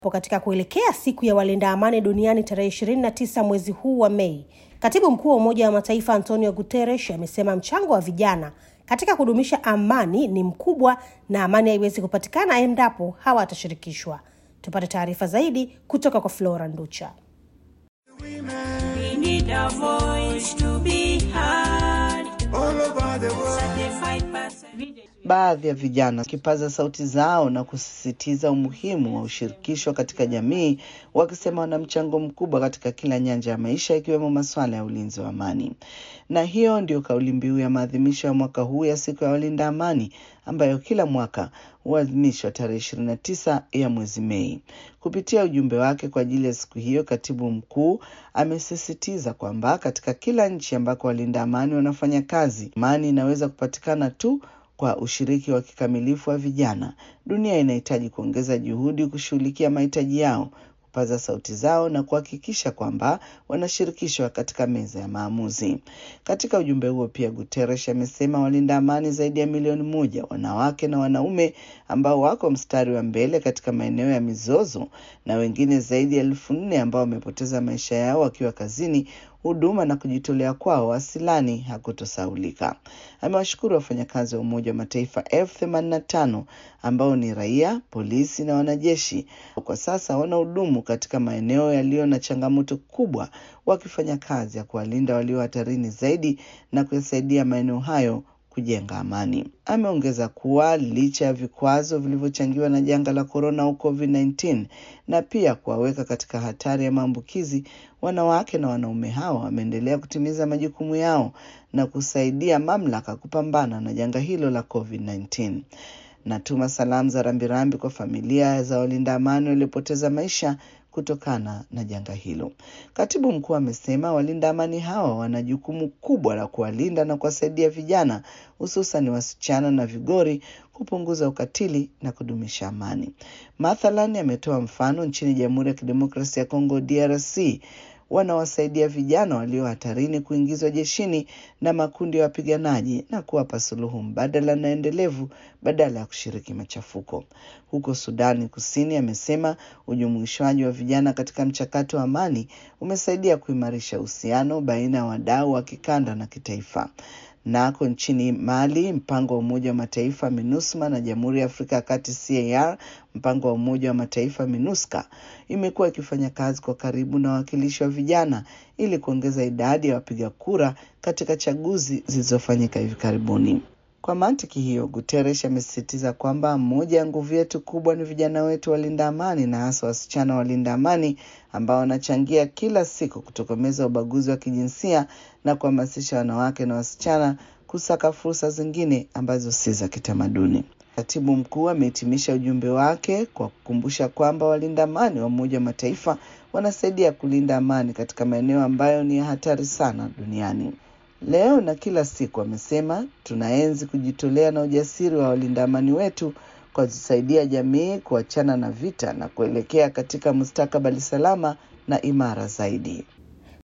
Katika kuelekea siku ya walinda amani duniani tarehe 29 mwezi huu wa Mei, katibu mkuu wa Umoja wa Mataifa Antonio Guterres amesema mchango wa vijana katika kudumisha amani ni mkubwa na amani haiwezi kupatikana endapo hawatashirikishwa. Tupate taarifa zaidi kutoka kwa Flora Nducha. We need a voice to be heard. all over the world. Certified person. Baadhi ya vijana wakipaza sauti zao na kusisitiza umuhimu wa ushirikisho katika jamii, wakisema wana mchango mkubwa katika kila nyanja ya maisha, ikiwemo masuala ya ulinzi wa amani. Na hiyo ndio kauli mbiu ya maadhimisho ya mwaka huu ya siku ya walinda amani ambayo kila mwaka huadhimishwa tarehe ishirini na tisa ya mwezi Mei. Kupitia ujumbe wake kwa ajili ya siku hiyo, katibu mkuu amesisitiza kwamba katika kila nchi ambako walinda amani wanafanya kazi, amani inaweza kupatikana tu kwa ushiriki wa kikamilifu wa vijana. Dunia inahitaji kuongeza juhudi kushughulikia mahitaji yao, kupaza sauti zao na kuhakikisha kwamba wanashirikishwa katika meza ya maamuzi. Katika ujumbe huo pia, Guterres amesema walinda amani zaidi ya milioni moja, wanawake na wanaume, ambao wako mstari wa mbele katika maeneo ya mizozo na wengine zaidi ya elfu nne ambao wamepoteza maisha yao wakiwa kazini huduma na kujitolea kwao wasilani hakutosaulika. Amewashukuru wafanyakazi wa Umoja wa Mataifa elfu themanini na tano ambao ni raia, polisi na wanajeshi. Kwa sasa wanahudumu katika maeneo yaliyo na changamoto kubwa, wakifanya kazi ya kuwalinda walio hatarini zaidi na kuyasaidia maeneo hayo kujenga amani. Ameongeza kuwa licha ya vikwazo vilivyochangiwa na janga la korona au COVID-19 na pia kuwaweka katika hatari ya maambukizi, wanawake na wanaume hawa wameendelea kutimiza majukumu yao na kusaidia mamlaka kupambana na janga hilo la COVID-19. Natuma salamu za rambirambi kwa familia za walinda amani waliopoteza maisha kutokana na janga hilo. Katibu mkuu amesema walinda amani hawa wana jukumu kubwa la kuwalinda na kuwasaidia vijana, hususan wasichana na vigori, kupunguza ukatili na kudumisha amani. Mathalan, ametoa mfano nchini Jamhuri ya Kidemokrasia ya Kongo DRC wanawasaidia vijana walio hatarini kuingizwa jeshini na makundi ya wapiganaji na kuwapa suluhu mbadala na endelevu badala ya kushiriki machafuko. Huko Sudani Kusini, amesema ujumuishwaji wa vijana katika mchakato wa amani umesaidia kuimarisha uhusiano baina ya wadau wa kikanda na kitaifa. Nako nchini Mali, mpango wa Umoja wa Mataifa MINUSMA na Jamhuri ya Afrika ya Kati CAR, mpango wa Umoja wa Mataifa MINUSCA, imekuwa ikifanya kazi kwa karibu na wawakilishi wa vijana ili kuongeza idadi ya wapiga kura katika chaguzi zilizofanyika hivi karibuni. Kwa mantiki hiyo, Guterres amesisitiza kwamba moja ya nguvu yetu kubwa ni vijana wetu walinda amani na hasa wasichana walinda amani ambao wanachangia kila siku kutokomeza ubaguzi wa kijinsia na kuhamasisha wanawake na wasichana kusaka fursa zingine ambazo si za kitamaduni. Katibu mkuu amehitimisha ujumbe wake kwa kukumbusha kwamba walinda amani wa Umoja wa Mataifa wanasaidia kulinda amani katika maeneo ambayo ni ya hatari sana duniani. Leo na kila siku, amesema tunaenzi kujitolea na ujasiri wa walinda amani wetu kwa kusaidia jamii kuachana na vita na kuelekea katika mustakabali salama na imara zaidi.